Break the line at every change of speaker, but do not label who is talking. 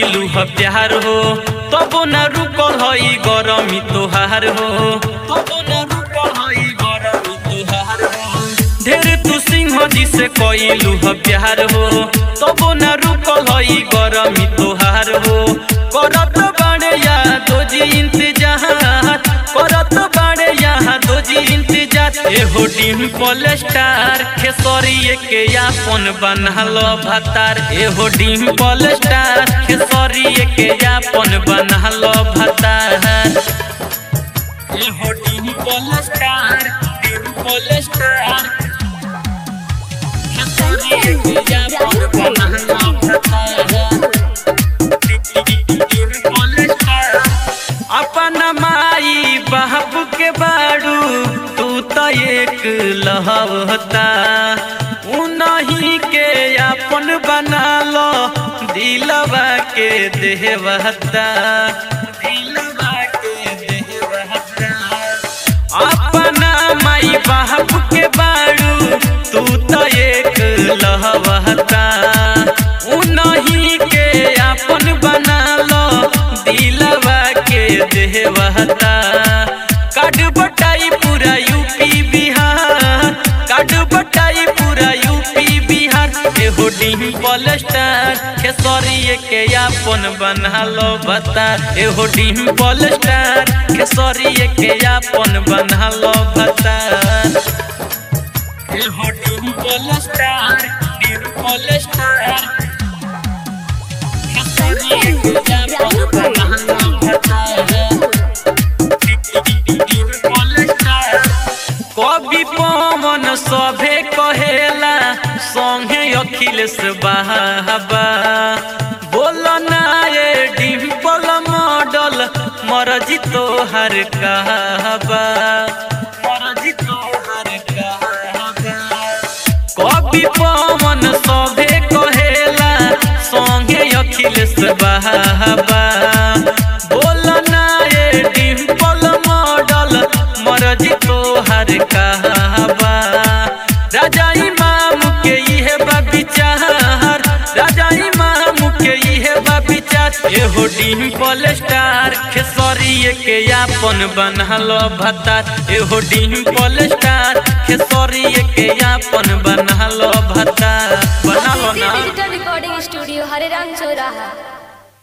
कइलू ह प्यार हो तब न रुकल हई गरमी तोहार हो तब न रुकल हई गरमी तोहार हो ढेर तू सिंह जी से कइलू ह प्यार हो तब न रुकल हई गरमी तोहार हो करत बाड़े यादो जी इंतजार करत बाड़े यादो जी इंतजार एहो डिम्पल स्टार खेसरिए के यापन बनल भतार एहो डिम्पल स्टार खेसरिए के यापन बनल भतार एहो डिम्पल स्टार डिम्पल स्टार खेसरिए के यापन बनल भतार अपन माई बाप के बाड़ू तू तो एक लहवता उनही के अपन बना लो दिलवा के देवता दिलवा के देवता अपना माई बाप के बाड़ू तू तो एक लहवता उनही के अपन बना लो दिलवा के देवता काट बटाई पूरा यूपी बिहार काट बटाई पूरा यूपी बिहार एहो डिम्पल स्टार खेसरिए के अपन बना लो बता एहो डिम्पल स्टार खेसरिए के अपन बना लो बता एहो डिम्पल स्टार डिम्पल स्टार खेसरिए के अपन बना लो बता कवि पवन सभे कहेला संगे अखिलेश बाबा बोल ना ये डिम्पल मॉडल मरजी तोहर कहबा मरजी तोहर कहबा कवि पवन सभे कहेला संगे अखिलेश बाबा बोल ना ये डिम्पल मॉडल मरजी तोहर कहबा राजा इमाम के इहे बा विचार राजा इमाम के इहे बा विचार एहो डिम्पल स्टार खेसरिए के यापन बनल भतार एहो डिम्पल स्टार खेसरिए के यापन बनल भतार बनल ना
डिजिटल रिकॉर्डिंग स्टूडियो हरे राम चौराहा